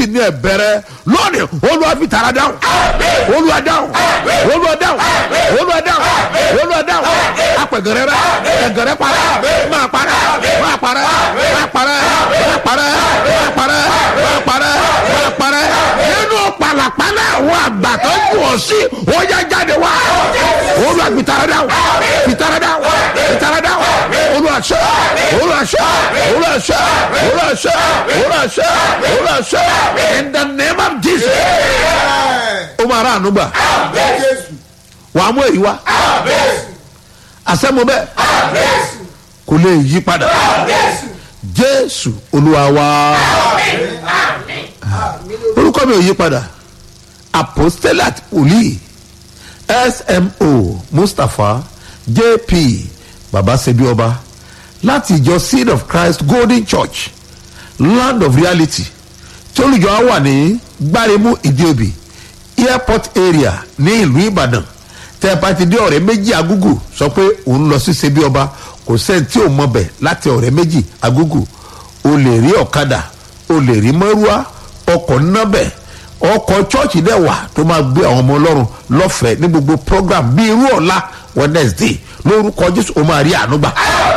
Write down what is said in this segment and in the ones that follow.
sì ní ẹ̀bẹ̀rẹ̀ lónìí olúwa fi tara dáhùn olúwa dáhùn olúwa dáhùn olúwa dáhùn olúwa dáhùn apẹ̀gẹ̀rẹ̀ rẹ ẹ̀gẹ̀rẹ̀ para máa para máa para máa para máa para máa para máa para máa para nínú pàlàpàlà àwọn àgbà tó ń wọ̀ sí ó yá jáde wá olúwa fi tara dáhùn fi tara dáhùn fi tara dáhùn olúwa ṣe olúwa ṣe olúwa ṣe olúwa ṣe olúwa ṣe olúwa ṣe in the name of jesus ó máa rà ànúgbà wàá mú èyí wá àsẹ́mu bẹ́ẹ̀ kò lè yí padà jésù olúwa wá orúkọ mi ò yí padà apostolat oli smo mustapha jp babasebi ọba láti ìjọ seed of christ golden church land of reality tí olùjọ á wà ní gbáremú ìdíòbí airport area ní ìlú ìbàdàn tẹ́ ẹ bá ti dé ọ̀rẹ́ méjì agúgù sọ pé òun lọ sí sebi ọba kò sẹ́ni tí ò mọ bẹ̀ láti ọ̀rẹ́ méjì agúgù o lè rí ọ̀kadà o lè rí mọ́rúwá ọkọ̀ nábẹ̀ ọkọ̀ chọ́ọ̀chì dẹ̀ wà tó máa gbé àwọn ọmọ ọlọ́run lọ́fẹ̀ẹ́ ní gbogbo program bíi irú ọ̀la wednesday lórúkọ jésù o máa rí ànúgbà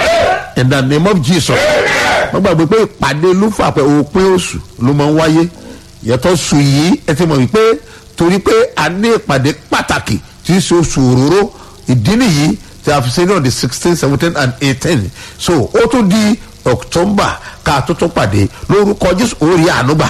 in the name of jesus wọ́n gbàgbé pé ìpàdé lúfà pé òpin oṣù ló máa ń wáyé yàtọ̀ sùn yìí ẹ ti mọ̀ wípé torí pé a ní ìpàdé pàtàkì tí í ṣe oṣù òróró ìdí nìyí tí a fi ṣe náà di sixteen seventeen and eighteen so ó tún di october ká tó tún pàdé lórúkọ jésù orí ànúgbà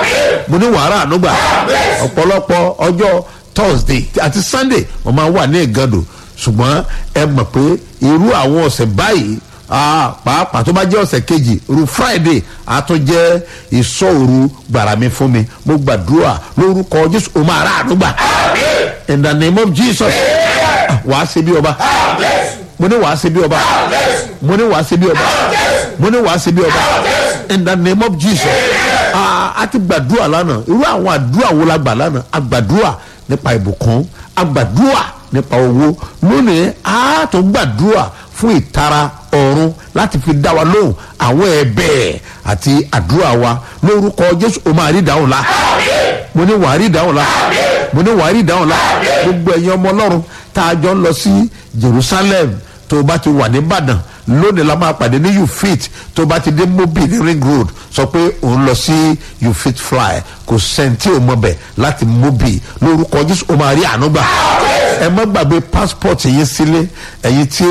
mo ní wàhálà ànúgbà ọ̀pọ̀lọpọ̀ ọjọ́ thursday àti sunday wọ́n máa wà ní ìgàdò ṣùgbọ́n ẹ mọ̀ pé irú àwọn ọ̀sẹ̀ báyìí ah, pàápàá tó bá jẹ́ ọ̀sẹ̀ kejì ru friday a tún jẹ́ ìsọ̀rù gbàràmí fún mi mo gbàdúrà lórúkọ jésù o máa rà ànúgbà in the name of jesus wàá ṣe bí ọba mo ní wàá ṣe bí ọba mo ní wàá ṣe bí ọba mo ní wàá ṣe bí ọba in the name of jesus ah, a ti gbàdúrà lánàá irú àwọn àdúrà wo la gbà lánàá a gbàdúrà nípa ìbùkún a gbàdúrà nípa owó lónìí a tó gbàdúrà fún ìtara ọ̀run láti fi dá wa lóhùn àwọn ẹ̀bẹ̀ àti àdúrà wa lórúkọ jésù o máa rí ìdáhùn la mo ní wàá rí ìdáhùn la mo ní wàá rí ìdáhùn la gbogbo ẹ̀yin ọmọ ọlọ́run tá a jọ ń lọ sí jerusalem tó o bá ti wà nìbàdàn lónìí la máa pàdé ní ufit tó o bá ti dé mobi ní ring road sọ pé òun lọ sí ufit fly kò sẹ́ńtì ò mọ̀ bẹ̀ láti mobi lórúkọ jésù o máa rí àánú gbà ẹ má gbàgbé passport yín sílé ẹ̀yin tí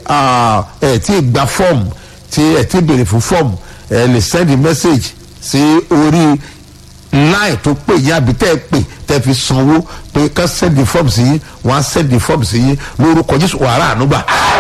ẹ ti gba form tí ẹ ti béèrè fún form ẹ lè send a message sí orí line tó pè yín àbí tẹ́ ẹ pè tẹ́ fi sanwó pé ká send the form sí yín wọ́n á send the form sí yín lórúkọ jésù wàrà ànúgbà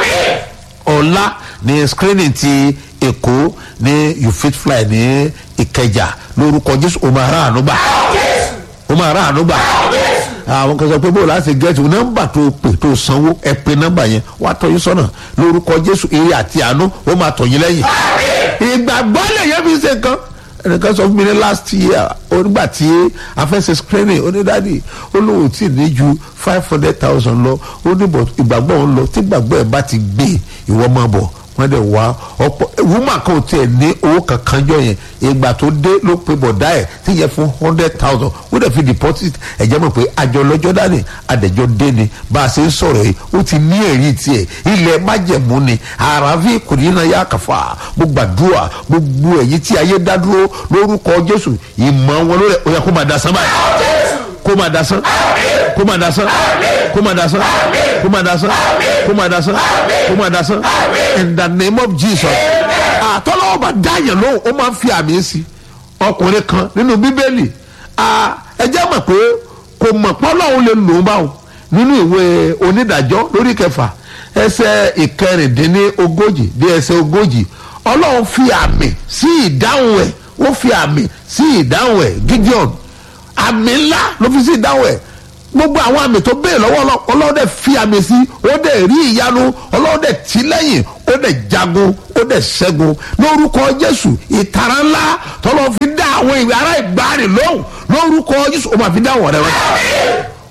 ọ̀la ní screening ti èkó ní you fit fly ní ìkẹjà lórúkọ jésù o máa rà ànúgbà o máa rà ànúgbà àwọn kan sọ pé bóòlù láti gẹ́tù nọ́mbà tó pè tó sanwó ẹ pé nọ́mbà yẹn wàá tọ́jú sọ́nà lórúkọ jésù eré àti àánú ó máa tọ̀yìn lẹ́yìn ìgbàgbọ́ lè yẹ fi ṣe nǹkan ẹnìkan sọ fún mi ní last year onígbà tí afẹ́sẹ̀ screening onídàádi olówó tí ní ju five hundred thousand lọ ó ní bọ̀ ìgbàgbọ́ òun lọ tí ìgbàgbọ́ ẹ̀ bá ti gbé ìwọ máa bọ̀ wọ́n dẹ̀ wá ọ̀pọ̀ woman kan ò tiẹ̀ ní owó kankan jọ yẹn ìgbà tó dé ló pe bọ̀dá ẹ̀ tí yẹ fún hundred thousand ó dẹ̀ fi deposit ẹ̀jẹ̀ mọ̀ pé àjọ lọ́jọ́ dání àdẹ̀jọ́ dé ni bá a ṣe ń sọ̀rọ̀ yìí ó ti ní ẹ̀rí tiẹ̀ ilẹ̀ májẹ̀mú ni àràfin kùnìyàn yà kàfà mo gbàdúrà gbogbo ẹ̀yìn tí ayé dá dúró lórúkọ jésù ìmọ̀ wọn lórí ẹ̀ ó yẹ kó máa dasán báyìí kó máa dasán kó máa dasán kó máa dasán kó máa dasán kó máa dasán kó máa dasán in the name of jesus àtọ́lọ́wọ́ bá dáyẹ̀ lóhùn ó máa ń fi àmì sí ọkùnrin kan nínú bíbélì ẹ jẹ́ mọ̀ pé kò mọ̀ pọ́lọ́hún lè lò ó báwọn nínú ìwé onídàájọ́ lórí kẹfà ẹsẹ̀ ìkẹrìndínlógójì dé ẹsẹ̀ ogójì ọlọ́run fi àmì sí ìdáhùn ẹ̀ ó fi àmì sí ìdáhùn ẹ̀ gideon àmì ńlá ló fi sí ìdáhùn ẹ̀ gbogbo àwọn àmì tó bẹ́ẹ̀ lọ́wọ́ ọlọ́run dẹ̀ fi àmì sí ó dẹ̀ rí ìyanu ọlọ́run dẹ̀ tì lẹ́yìn ó dẹ̀ jagun ó dẹ̀ ṣẹ́gun lórúkọ jésù ìtara ńlá tọ́lọ́ fi dá àwọn ìwé ará ìgbàanì lóhùn lórúkọ jésù ó máa fi dá àwọn ọ̀rẹ́ wọn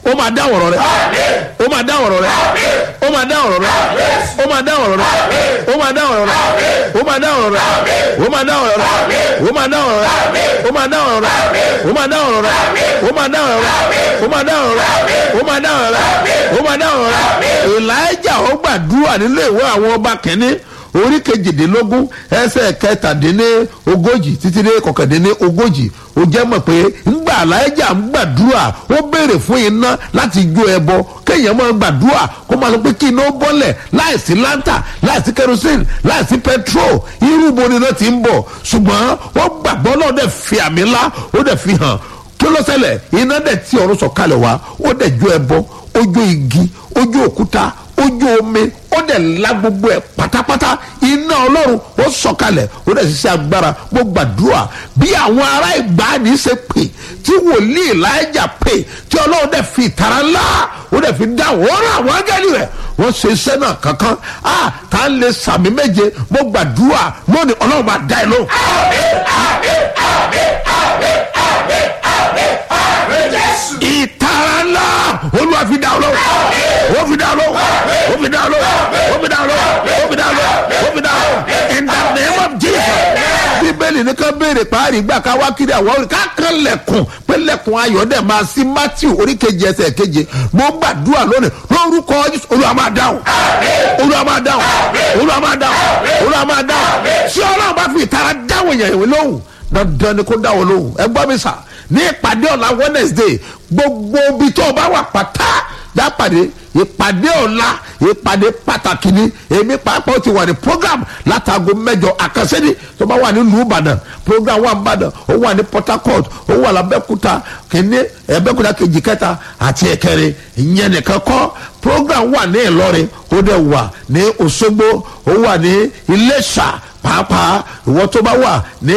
ó máa dá ọ̀rọ̀ rẹ ó máa dá ọ̀rọ̀ rẹ ó máa dá ọ̀rọ̀ rẹ ó máa dá ọ̀rọ̀ rẹ ó máa dá ọ̀rọ̀ rẹ ó máa dá ọ̀rọ̀ rẹ ó máa dá ọ̀rọ̀ rẹ ó máa dá ọ̀rọ̀ rẹ ó máa dá ọ̀rọ̀ rẹ ó máa dá ọ̀rọ̀ rẹ ó máa dá ọ̀rọ̀ rẹ ó máa dá ọ̀rọ̀ rẹ ó máa dá ọ̀rọ̀ rẹ ó máa dá ọ̀rọ̀ rẹ elijah ó gbàdúrà nílé ìwé àwọn ọba kìíní orí kejìdínlógún ẹsẹ̀ kẹtàdínní ogójì títí dé kọkàndínní ogójì ó jẹ́ mọ̀ pé ńgbà aláìjà ń gbàdúrà ó béèrè fún iná láti jó ẹbọ kéèyàn máa gbàdúrà kó máa sọ pé kí iná bọ́lẹ̀ láìsí láńtà láìsí kerosene láìsí petrol irú bo ni iná ti ń bọ̀ ṣùgbọ́n wọ́n gbàgbọ́ náà dẹ̀ fi àmì ńlá ó dẹ̀ fi hàn kí ló ṣẹlẹ̀ iná dẹ̀ tí ọ̀run sọ̀kalẹ̀ wá ó dẹ̀ jó ẹbọ ó jó igi ó jó òkúta ojú omi ó dẹ̀ la gbogbo ẹ̀ pátápátá iná ọlọ́run ó sọ̀kalẹ̀ ó dẹ̀ ṣiṣẹ́ agbára mo gbàdúrà bí àwọn ará ìgbàanì ṣe pè tí wòlíì láìjà pè tí ọlọ́run dẹ̀ fi ìtara ńlá ó dẹ̀ fi dáhùn ó rà wọ́n gẹ́lì rẹ̀ wọ́n ṣe iṣẹ́ náà kankan a tá a lè sàmì méje mo gbàdúrà lónìí ọlọ́run máa dá ẹ lóhùn. ìtara ńlá olúwa fi dá ọ lóhùn ó fi dá ọ lóhùn ó fi dá ọ lóhùn ó fi dá ọ lóhùn ó fi dá ọ lóhùn ó fi dá ọ lóhùn in the name of jesus bíbélì ní ká béèrè páàrí gbà ká wá kiri àwọn orí ká kan lẹ̀kùn pé lẹ̀kùn ayọ̀ dẹ̀ máa sí matthew orí keje ẹsẹ̀ keje mo gbàdúrà lónìí lórúkọ jésù olúwa máa dáhùn olúwa máa dáhùn olúwa máa dáhùn olúwa máa dáhùn tí ọlọ́run bá fi ìtara dáhùn èèyàn ìwé lóhùn dandan ni kó dáhùn lóhùn ẹ gbọ́ mi sà ní ìpàdé ọ̀la wednesday gbogbo ibi tó o bá wà pátá dápàdé ìpàdé ọ̀la ìpàdé pàtàkì ni èmi pàápàá ti wà ní program látago mẹ́jọ àkànṣẹ́ni tó bá wà ní ìlú ìbàdàn program wà nìbàdàn ó wà ní port harcourt ó wà lábẹ́kúta kìíní ẹ̀bẹ́kúta kejì kẹta àti ẹ̀kẹrin ìyẹn nìkan kọ́ program wà ní ìlọrin ó dẹ̀ wà ní òṣogbo ó wà ní iléṣà pàápàá ìwọ tó bá wà ní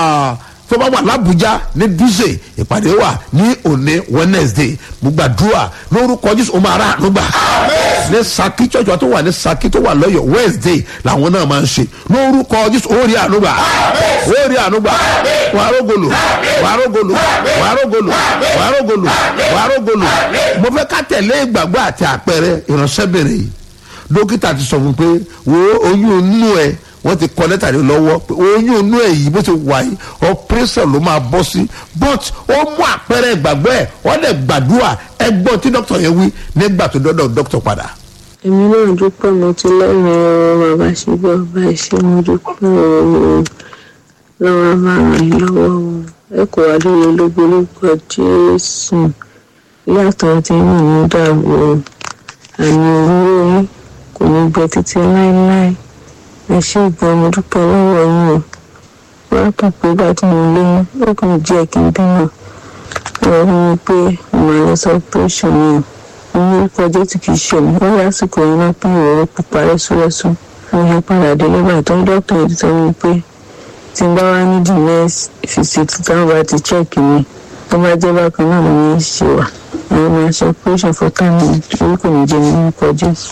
tó bá wà lábújá ní dúzè ìpàdé wà ní òní wednesday gbàdúrà lórúkọ jésù ó máa rà ànúgbà ní saki church wa tó wà ní saki tó wà lọ́yọ̀ wednesday làwọn náà máa ń ṣe lórúkọ jésù ó rí ànúgbà ó rí ànúgbà wàá rógolo wàá rógolo wàá rógolo wàá rógolo wàá rógolo mo fẹ́ ká tẹ̀lé ìgbàgbọ́ àti àpẹẹrẹ ìránṣẹ́bìnrin yìí dókítà ti sọ fún pé wo oyún inú ẹ wọ́n ti kọ́ lẹ́tà ní lọ́wọ́ pé oyún inú ẹ̀ yìí bó ti wà yìí operation ló máa bọ́ sí but ó mú àpẹẹrẹ ìgbàgbọ́ ẹ̀ wọ́n lè gbàdúrà ẹgbọ́n tí dókítà yẹn wí nígbà tó dọ́dọ̀ dókítà padà. èmi náà dúpẹ́ mo ti lẹ́yìn ọ̀rọ̀ bàbá ṣe bí ọba ṣe mo dúpẹ́ ọ̀rọ̀ lọ́wọ́ máa ràn yín lọ́wọ́ o ẹ kò wá lóye lógo lórúkọ jésù yàtọ̀ tí inú mi dàrú o àmì òwúrọ̀ yín kò ní gbẹ títí láéláé ẹ ṣe ìgbọ́n mo dúpẹ́ lọ́wọ́ yín o wọ́n kàn pé bá tí mo lóyún ó kàn jẹ́ kí n bímọ ọ̀rọ̀ mi pé mo máa lọ sọ operation yẹn mo ní orúkọ ọjọ́ tí kì í ṣe mi wọ́n lásìkò yẹn náà pín ìrọ̀rọ̀ pupa rẹ́súrẹ́sú mo yẹ padà dé lọ́gbà tó ń dọ́kítà yìí sọ mi pé tí n bá wá ní the next visit táwọn bá ti check mi tó bá jẹ́ bákan náà ló ní í ṣe wà àwọn máa ṣe operation for time orúkọ mi jẹ́ mi orúkọ jésù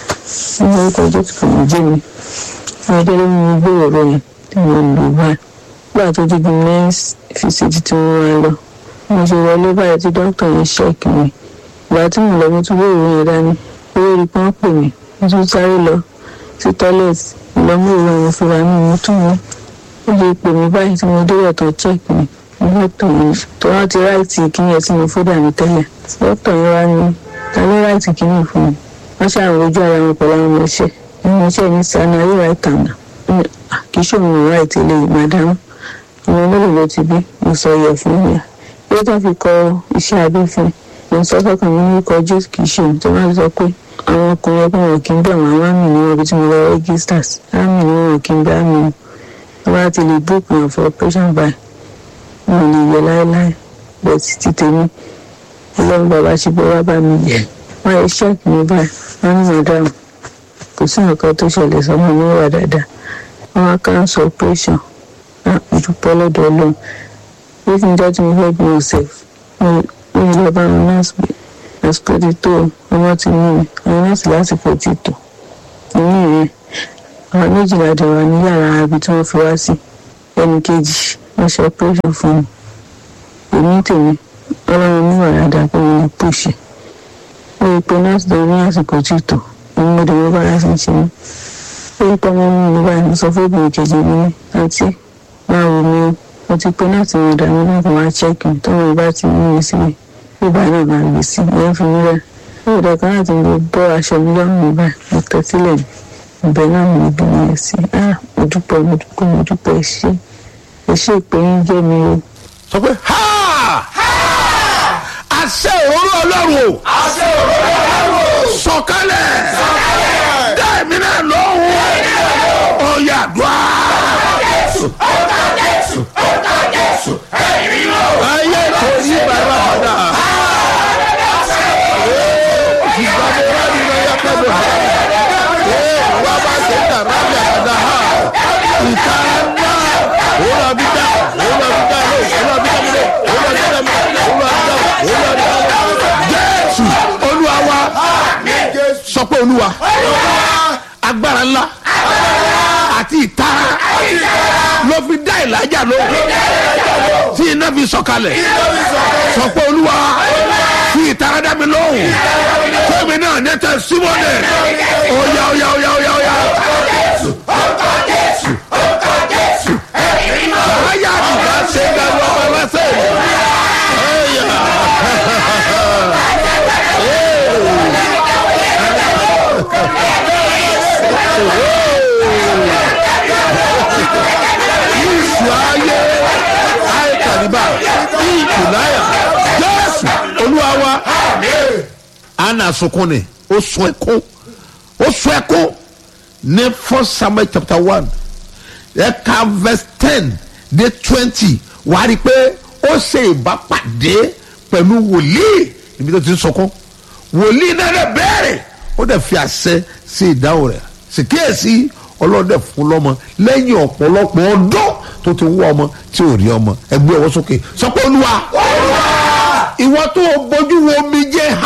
ní orúkọ jésù kò ní jẹ́ mi ọjọ́ ló mú gbé ọ̀rọ̀ yẹn tí mo lò báyìí nígbà tó di the next visit tí mo wá lọ mo ṣe wọlé báyìí tí dókítà yẹn ṣẹ́ẹ̀kì mi ìgbà tí mo lọ mo tún gbé ìròyìn yẹn dání owó rí pọ́n pè mí mo tún sáré lọ sí toilet ìlọ́mú ìròyìn yẹn fúnra mi mo tún mú ó lè pè mí báyìí tí mo débẹ̀ tó ṣẹ́ẹ̀kì mi mo tó yẹn tó wá ti ráìtì kíní ẹ̀ tí mo fódà mi tẹ́lẹ̀ dókítà yẹn wá ní ta ló ráìtì kíní fún mi wọ́n ṣàròyìn ojú ara wọn pẹ̀lú àwọn ọmọ iṣẹ́ ìwọ̀n iṣẹ́ ní sani ayé wa ìtànà kì í ṣòwò ìwà ìtẹ̀lé màdámù ìwọ̀n mélòó ló ti bí mo sọ yẹ fún mi yóò tó fi kọ iṣẹ́ abẹ́ fún mi mo sọ fọkàn mi ní kọ jésù kì í ṣe tó máa sọ pé àwọn ọkùnrin ẹgbẹ́ wọn kì í bẹ̀ wọ́n àwọn àmì ní wọn bí tí mo lọ registers àmì ní wọn kì í bẹ̀ àmì wọn bá ti lè book wọn for operation by wọn lè yẹ láéláé bẹ́ẹ̀ títí tèmi ọlọ́run bàbá ṣe bọ́ wá bá mi yẹ wọ́n yẹ ṣẹ́ẹ̀kì mi báyìí wọ́n ní màdámù kò sí nǹkan tó ṣẹlẹ̀ sọ́mọ mi wà dáadáa wọ́n á cancel operation náà ìdúpẹ́ lọ́dọ̀ ọlọ́run bí kí n jẹ́ tí mo fẹ́ bí wọn sef mo ní lọ bá wọn nọ́ọ̀sì pé àsìkò ti tó ọmọ ti mú mi àwọn nọ́ọ̀sì lásìkò ti tó inú ìyẹn àwọn méjìlá dẹ̀wà ní yàrá ibi tí wọ́n fi wá sí ẹnì kejì wọ́n ṣe operation fún mi èmi tèmi ọlọ́run níwà dáadáa pé mo ní pòṣì ó rí i pé nọ́ọ̀sì tó ní àsìkò tí tò òun mo dìbò bára sí ṣe mí ó rí i pé ọmọ mi ní báyìí mo sọ fún obìnrin kejì mi ní àǹtí máa wò mí o mo ti pe nọ́ọ̀sì mi dà mí náà kó máa ṣẹ́ẹ̀kì tó mo bá ti mú mi sílẹ̀ bí báyìí náà máa gbé sí ìyẹn fi mí rẹ̀ ó rí ọ̀kan láti mo bọ́ aṣọ mi lọ́rùn mi báyìí mo tẹ́ sílẹ̀ ní ibẹ̀ náà mo bí mi sí ah mo dúpẹ́ mo dúpẹ́ mo dúpẹ́ ẹ ṣé ẹ ṣé ìpè yín jẹ́ mi o sọ pé ha àṣẹ òróró ọlọ́run o àṣẹ òróró ọlọ́run sọ̀kalẹ̀ dá èmi náà lóhùn ọ̀yà àdúrà. ọ̀gá jésù ọ̀gá jésù ẹ̀rí lọ. ayé kò ní bàbá padà. ìgbàgbọ́ wa ni wọ́n yá pẹ́ bọ̀. ee wọ́n bá ṣe ń dàrá bí àkàdá ha. ìtara ńlá òun náà bí dá òun náà bí dá lé òun náà bí dá mi lé òun náà bí dá mi lé òun náà bí dá mi òun náà bí dá mi lé. jésù olúwa wa sọ pé olúwa agbára ńlá àti ìtara ló fi dá ìlàjà lóhùn tí iná fi sọ̀kalẹ̀ sọ pé olúwa fi ìtara dá mi lóhùn fẹ́mi náà ní tẹ símọ́nì ọ̀yà ọ̀yà ọ̀yà ọ̀yà ọ̀yà. ọ̀gá jésù ọ̀gá jésù ẹ̀rí lọ. ayé àtìgbà ṣe ń gbàgbọ́ ọmọ ẹlẹ́sẹ̀ ẹ̀yà. Yíṣu ayé ayé kàdíbà ìkùnáyà Jésù Olúwa wa. Anna sunkún ni ó sun ẹkún ó sun ẹkún ní First Samuel chapter one ẹ̀ka verse ten dé twenty wàá rí i pé ó ṣe ìbápàdé pẹ̀lú wòlíì níbi tó ti ń sunkún wòlíì náà lè bẹ̀rẹ̀ ó dẹ̀ fi àṣẹ sí ìdáhùn rẹ̀ sì kíyèsí ọlọ́dẹ fún lọ́mọ lẹ́yìn ọ̀pọ̀lọpọ̀ ọdún tó ti wọ́ ọmọ tí ò rí ọmọ ẹgbẹ́ ọwọ́ sókè sọ pé olúwa ìwọ tó o bójú wo omijé